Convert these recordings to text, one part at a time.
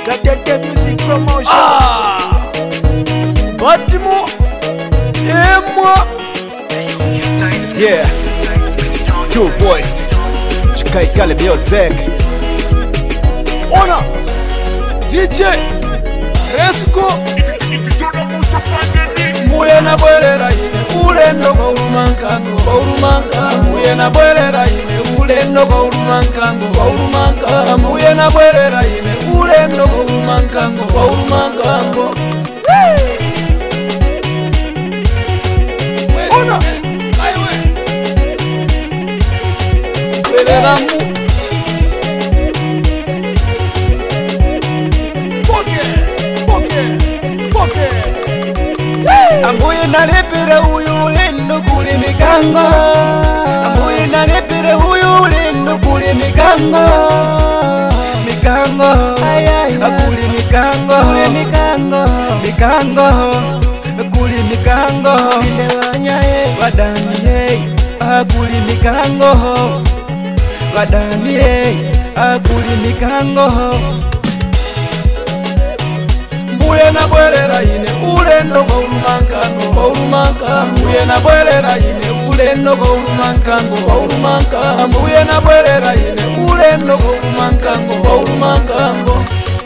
Katete Music Promotion. Ah! Batimo Emwa Yeah Two voice Chikaikale music Ona DJ Resco Muye na bwerera ine ulendo kwa ulumankango kwa ulumanka Muye na bwerera ine ulendo kwa ulumankango kwa ulumanka Muye na bwerera ine ulendo kwa ulumankango kwa ulumankango Ona Bwerera mu Poke Poke Poke ambuye nalepera uyu ulendo kule mikango ambuye nalepera uyu ulendo kule mikango mikango akuli mikango mikango mikango kuli mikango wadanie akuli mikango wadanie akuli mikango mbuye na bwerera ine ulendo kwa ulumankano kwa ulumanka mbuye na bwerera ine ulendo kwa ulumankango kwa ulumanka mbuye na bwerera ine ulendo kwa ulumankango kwa ulumankango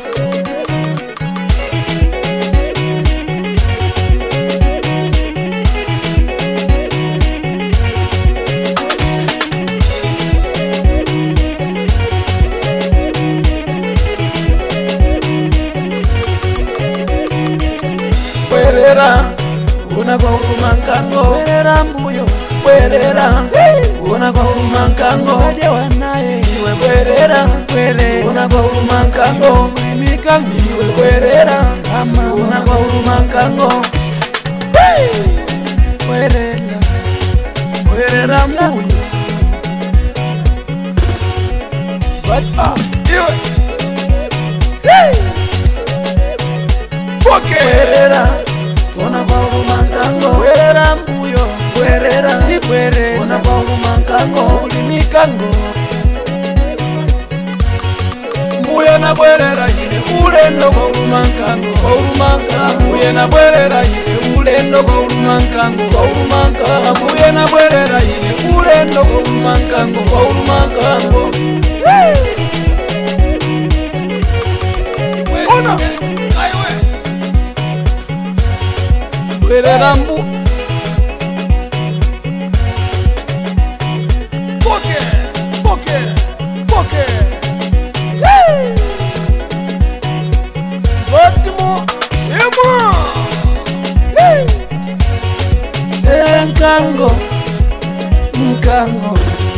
bwerera una kwa ulumankango bwerera mbuyo bwerera una kwa ulumankango sadia wanaye iwe bwerera bwere una kwa ulumankango mikango iwe bwerera kama una kwa ulumankango bwerera bwerera mbuyo but ah iwe hey bwerera ona kwa ulumankango bwerera mbuyo bwerera ibwere ona kwa ulumankango ulimikango mbuyo na bwerera ine ulendo kwa ulumankango kwa ulumanka mbuye na bwerera ine ulendo kwa ulumankango kwa ulumanka mbuye na bwerera ine ulendo kwa ulumankango kwa ulumankango ona aiwe bwerera mbu poke poke poke Hey! Baltimore, Emma! Hey! Enkango, nkango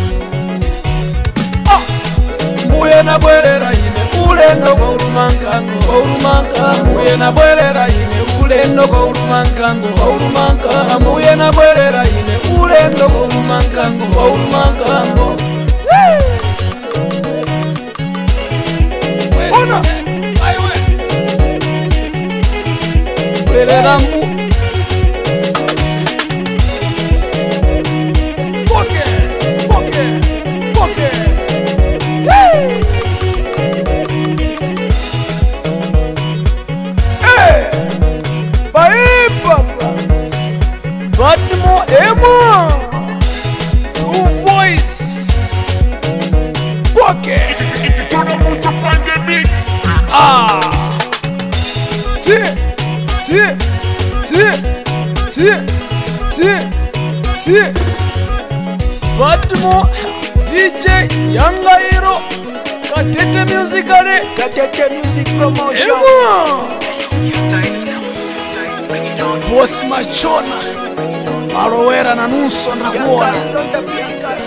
Ah! mbuye na bwerera ine ulendo kwa ulumankango kwa ulumanka mbuye na bwerera ine ulendo kwa ulumankango kwa ulumanka mbuye na bwerera ine ulendo kwa ulumankango kwa ulumankango ona aiwe bwerera mbu poke poke poke Hey! Hey! Bye, papa. Baltimore, Emma. Two voice. Poke. Ah. Tie, tie, tie, tie, tie, tie. Baltimore, DJ Yanga Hero. Katete Musicale. Katete Music Promotion. Emma. Bosi Machona. Marowera na nuso ndakuona. Yanga Hero the Bianca.